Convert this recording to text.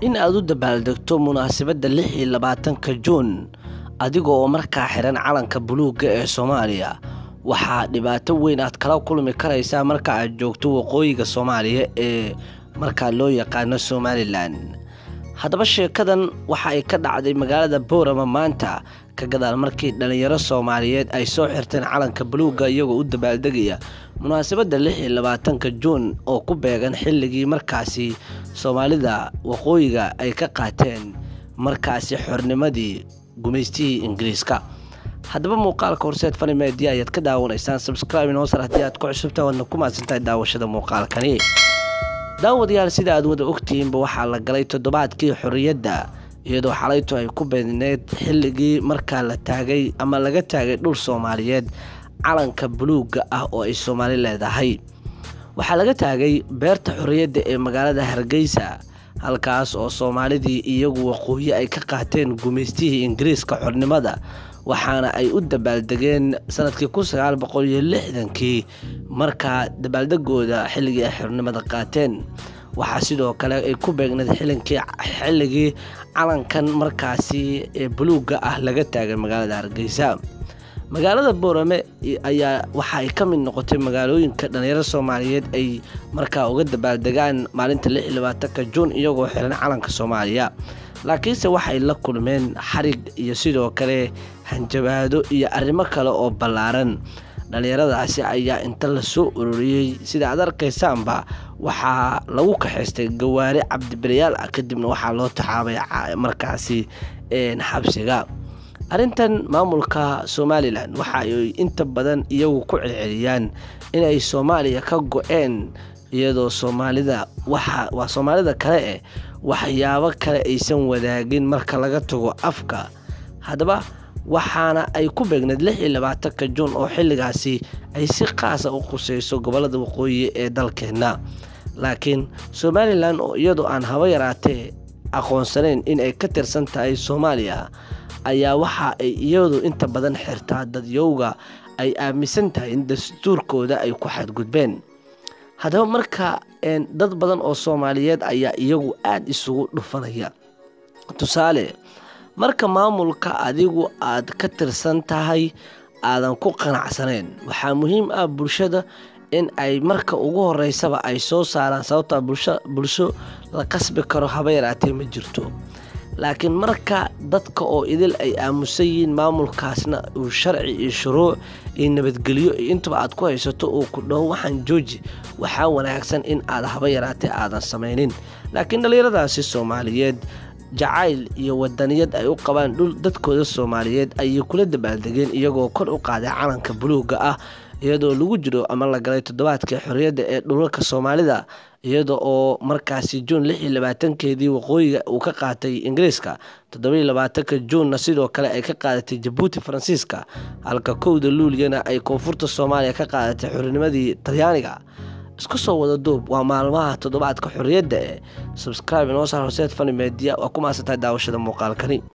in aad u dabaaldegto munaasabadda lix iyo labaatanka juun adiga oo markaa xiran calanka buluugga ee soomaaliya waxaa dhibaato weyn aad kala kulmi karaysaa marka aad joogto waqooyiga soomaaliya ee markaa loo yaqaano somalilan haddaba sheekadan waxa ay ka dhacday magaalada boorama maanta ka gadaal markii dhallinyaro soomaaliyeed ay soo xirteen calanka buluugga iyagoo u dabaaldegaya munaasabadda lix iyo labaatanka juun oo ku beegan xilligii markaasi soomaalida waqooyiga ay ka qaateen markaasi xornimadii gumaystihii ingiriiska haddaba muuqaalka horseed fani media ayaad ka daawanaysaan subscribe inoo sar haddii aad ku cusubtahay waadna ku mahadsantahay daawashada muuqaalkani daawadayaal sida aad wada ogtihiinba waxaa la galay toddobaadkii xorriyadda iyadoo xalaytu ay ku beedneed xilligii markaa la taagay ama laga taagay dhul soomaaliyeed calanka buluugga ah oo ay soomaali leedahay waxaa laga taagay beerta xorriyadda ee magaalada hargeysa halkaas oo soomaalidii iyagu waqooyi ay ka qaateen gumaystihii ingiriiska xornimada waxaana ay u dabaaldegeen sanadkii kun sagaal boqol iyo lixdankii markaa dabaaldegooda xilligii ay xornimada qaateen waxaa sidoo kale ay ku beegneed xilligii calankan markaasi ee buluugga ah laga taagay magaalada hargeysa magaalada boorame ayaa waxa ay ka mid noqotay magaalooyinka dhalinyaro soomaaliyeed ay markaa uga dabaaldegaan maalinta lix iyo labaatanka juun iyagoo xiran calanka soomaaliya laakiinse waxay la kulmeen xarig iyo sidoo kale hanjabaado iyo arrimo kale oo ballaaran dhallinyaradaasi ayaa inta lasoo ururiyey sida aad arkaysaanba waxaa lagu kaxaystay gawaari cabdibirayaal ah kadibna waxaa loo taxaabay markaasi xabsiga arrintan maamulka somalilan waxa ay inta badan iyagu ku celceliyaan inay soomaaliya ka go-een iyadoo soomaalida waa soomaalida kale eh waxyaabo kale aysan wadaagin marka laga tago afka haddaba waxaana ay ku beegneed lix iyo labaatanka juun oo xilligaasi ay si qaasa u quseyso gobolada waqooyi ee dalkeenna laakiin somalilan oo iyadoo aan haba yaraatee aqoonsanayn in ay ka tirsan tahay soomaaliya ayaa waxa ay iyadu inta badan xirtaa dadyowga ay aaminsan tahay in dastuurkooda ay ku xadgudbeen haddaba marka dad badan oo soomaaliyeed ayaa iyagu aada isugu dhufanaya tusaale marka maamulka adigu aad ka tirsan tahay aadan ku qanacsanayn waxaa muhiim ah bulshada in ay marka ugu horeysaba ay soo saaraan sababtaa bulsho la qasbi karo haba yaraatee ma jirto laakiin marka dadka oo idil ay aamusan yihiin maamulkaasna uu sharci iyo shuruuc iyo nabadgelyo iyo intaba aad ku haysato uu ku dhaho waxaan jooji waxaa wanaagsan in aad haba yaraatee aadan samaynin laakiin dhallinyaradaasi soomaaliyeed jacayl iyo wadaniyad ay u qabaan dhul dadkooda soomaaliyeed ayay kula dabaaldegeen iyagoo kor u qaaday calanka buluugga ah iyadoo lagu jiro ama la galay toddobaadkii xorriyadda ee dhulalka soomaalida iyada oo markaasi juun lix iyo labaatankeedii waqooyiga uu ka qaatay ingiriiska toddobiyo labaatanka juunna sidoo kale ay ka qaadatay jabuuti faransiiska halka kowda luuliyana ay koonfurta soomaaliya ka qaadatay xornimadii talyaaniga isku soo wada duub waa maalmaha toddobaadka xorriyadda ee subscribe inoo saar horseed fani media waa ku maasantahay daawashada muuqaalkani